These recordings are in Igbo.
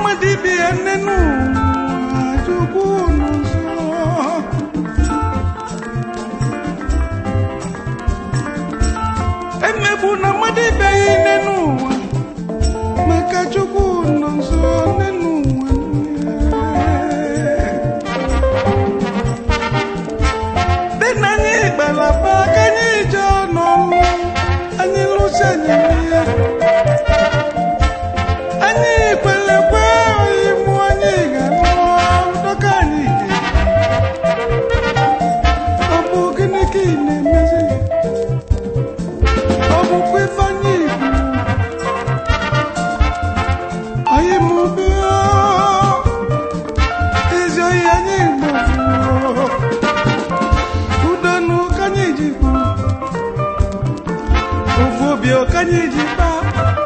mmadụ ibe ya nne n'ụwa chukwu nọ nso emegbu na mmadụ ibe ya nne n'ụwa maka chukwu nọ nso nne n'ụwa dị na anyị gbalaba ka anyị jee n'ọnụ anyị lụsi anyị ihe anyị kwelekwe oyiwu anyị ga-alụ dọka anyị dị ọ bụ gịnị ka ị na-emezi ọ bụkwa ife anyị ikwu anyị mụbe ezi oyi anyị gbogbo udonu ka anyị ji kwu ofu obi ka anyị ji kpaa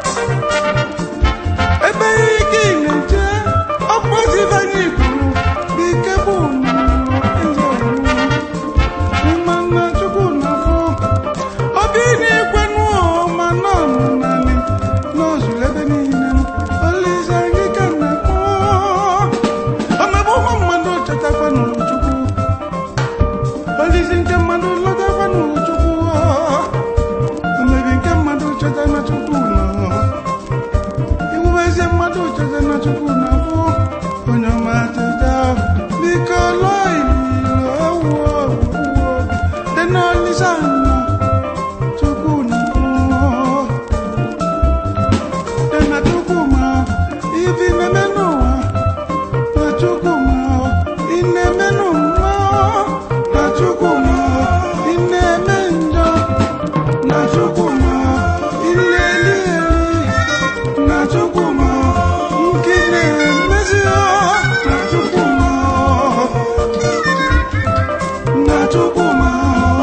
ebe ike ị na-eje ọkpọzibe anyị kwuru n'ike bụ eze mmanna chukwu na-afụ obi na-ekwe n'ụọ ma nọ naanị n'ozuru ebe niile olise anyị ka na-akpọ omebe ụmụ mmadụ chetakwa n'chukwu olisi nke mmadụ lọtakwa n'chukwu omebi nke mmadụ cheta na chukwu nọ iwubezie mmadụ cheta na chukwu na-abụ onye ọma teta biko lụọ ililo ewu owuwo dị n'olisa nọ chukwu na-abụ dị na chukwu ma ibi na-eme n'ụwa na chukwu ma ị na-eme n'ụwa na chukwu ma ị na-eme njọ na chukwu ma ị na-eli eli na chukwuma nke na-emezi ya na chukwuma na chukwuma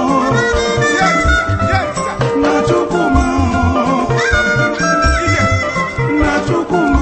na chukwuma na chukwuma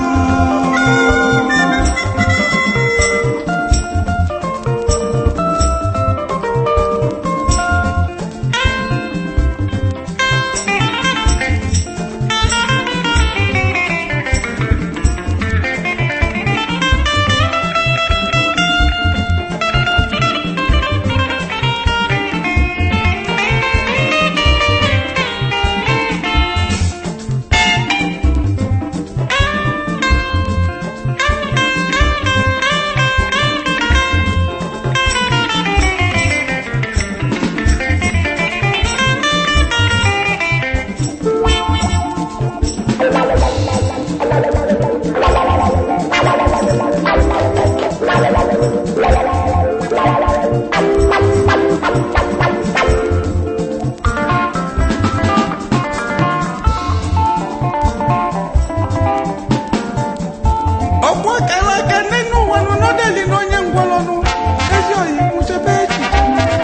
ọgbọ kara aka nne n'ụwa nọ n'ọdali na onye ngwọrọnụ ezi oyi nwụchebe echiche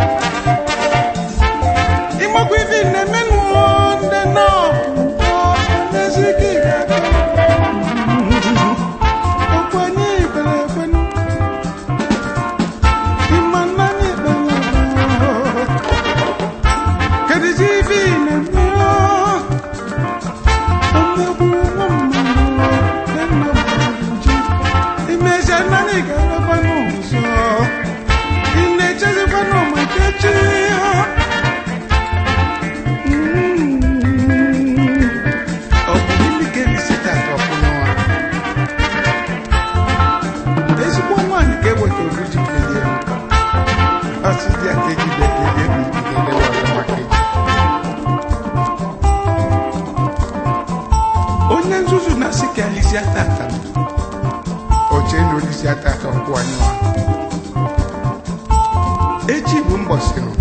ịmakwa ife ị na-emenụ ndị nọọbụ n'ezi ike ị ga-aga okwu anyị ikpere ekwenụ ịma nna anyị ikpere ekwenụ kedizi ife ị na-eme omegbu nwa mmadụ imezie naanị ga-arakwa n'ụzọ ị na-echezikwa n'ọmaka echi ọ bụ gịnị ka ebisi tata ọkwụnụwa ezigbo nwaanyị ka eweta obu ji kelie ọsị dị aka ejibe kelie bụ ikikele ọzọ maka eji onye nzuzu na-asị ka alisia tata oche na olisi atata ọkwụ anyụwa echi bụ mbọsị nụ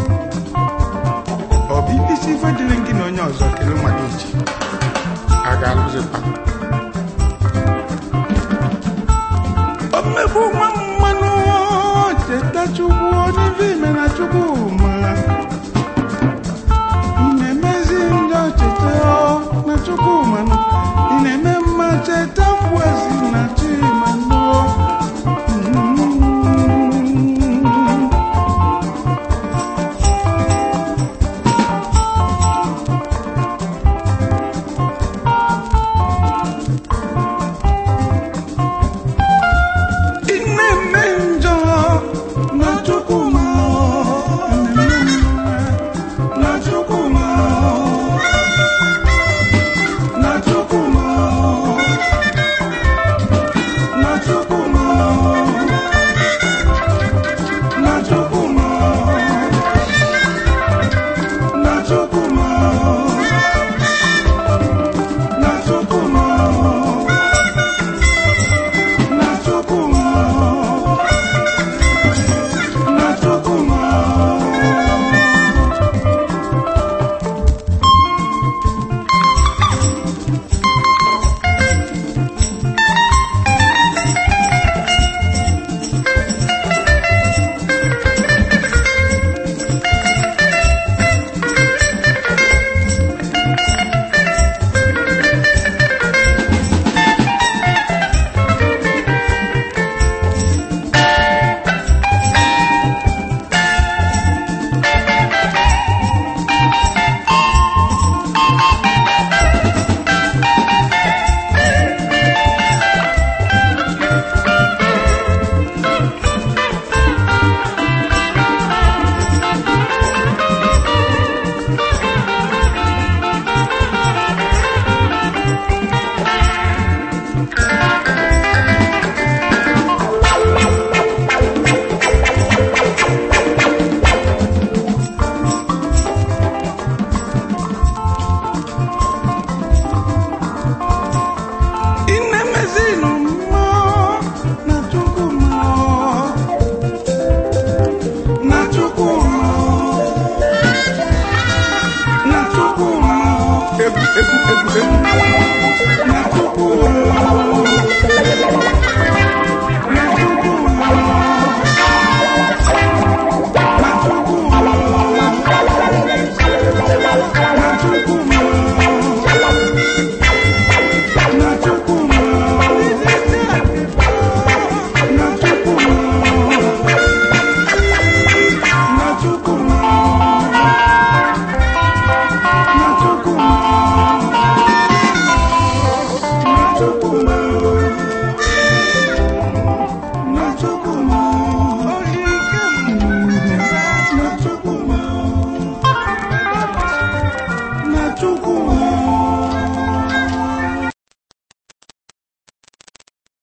ọ bụ ibisi ife dịrị gị na onye ọzọ kele mmadụ echi a ga-alụzikwa o mmegbu nwa mmanụ cheta chukwu onye ife ime na chukwu mara ị na-emezi ndị cheta na chukwu manụ ị na-eme mma cheta mgbuezi na chimanụ egwuregwu na tupu